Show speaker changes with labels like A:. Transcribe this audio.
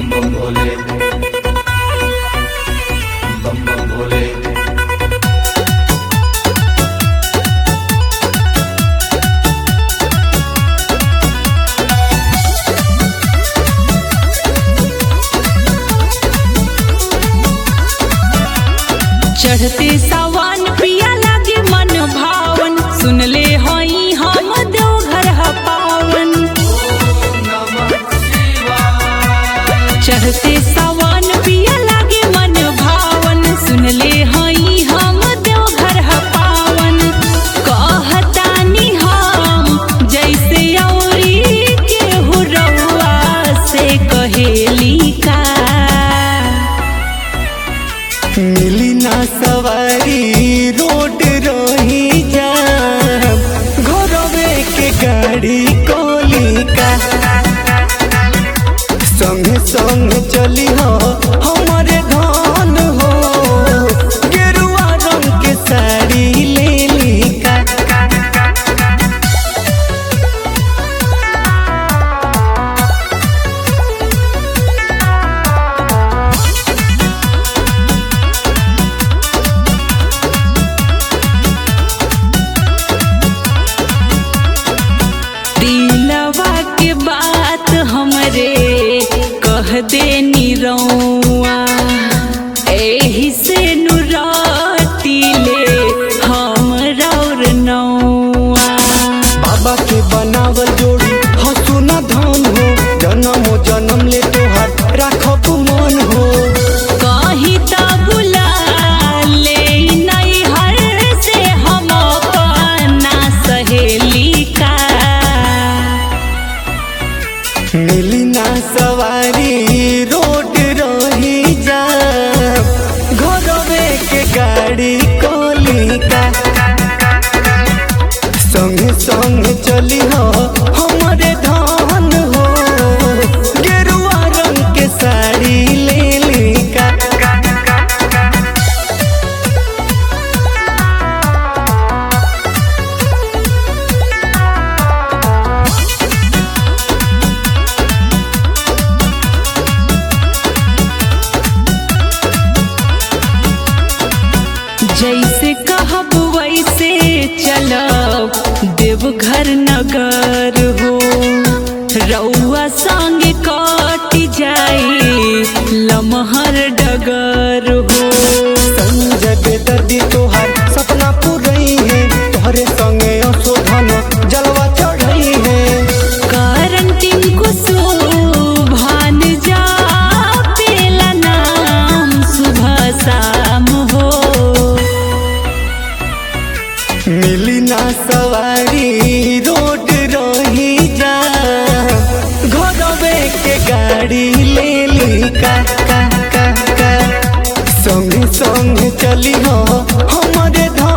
A: बम भोले बम बम भोले
B: चढ़ते सावन पिया लागे मन भावन सुनले हई हम देवघर ह पावन चढ़ते सावन पिया लागे मन भावन सुनले हई हम देवघर ह पावन कहतानी हम जैसे औरी केहू रउआ से कहेली का
C: मिली ना सवारी रोड रही जा घरवे के गाड़ी कोलिका संगे संग चली हो हमारे धन हो गेरुआ रंग के साड़ी ले लिका
B: दिलवा के बात हमरे कह दे निरौआ एही से नुरातिले हम रौर नौआ
C: बाबा के बनावल जोड़ी हंसू न धन हो जन्म जन्म ले तोहार राखब मन हो
B: कहीं त बुला ले नैहर से हम अपना सहेली का
C: मिली ना सवारी रोड रही जा घरवे के गाड़ी कोलिका संगे संगे चली हो हमारे धन हो गेरुआ रंग के साड़ी ले लिका
B: जैसे कहब वैसे चलब देवघर नगर हो रउआ संग कट जाई लमहर डगर हो
C: संजय दर्दी तोहार सपना पूरई है तोहरे संगे असोधन जलवा चढ़ई है
B: कारण टिंकु सुभान जा पेला नाम सुबह शाम हो
C: मिली ना सवारी रोड रही जा घरवे के गाड़ी ले ली का का का का संगे संगे चली हो हमारे धन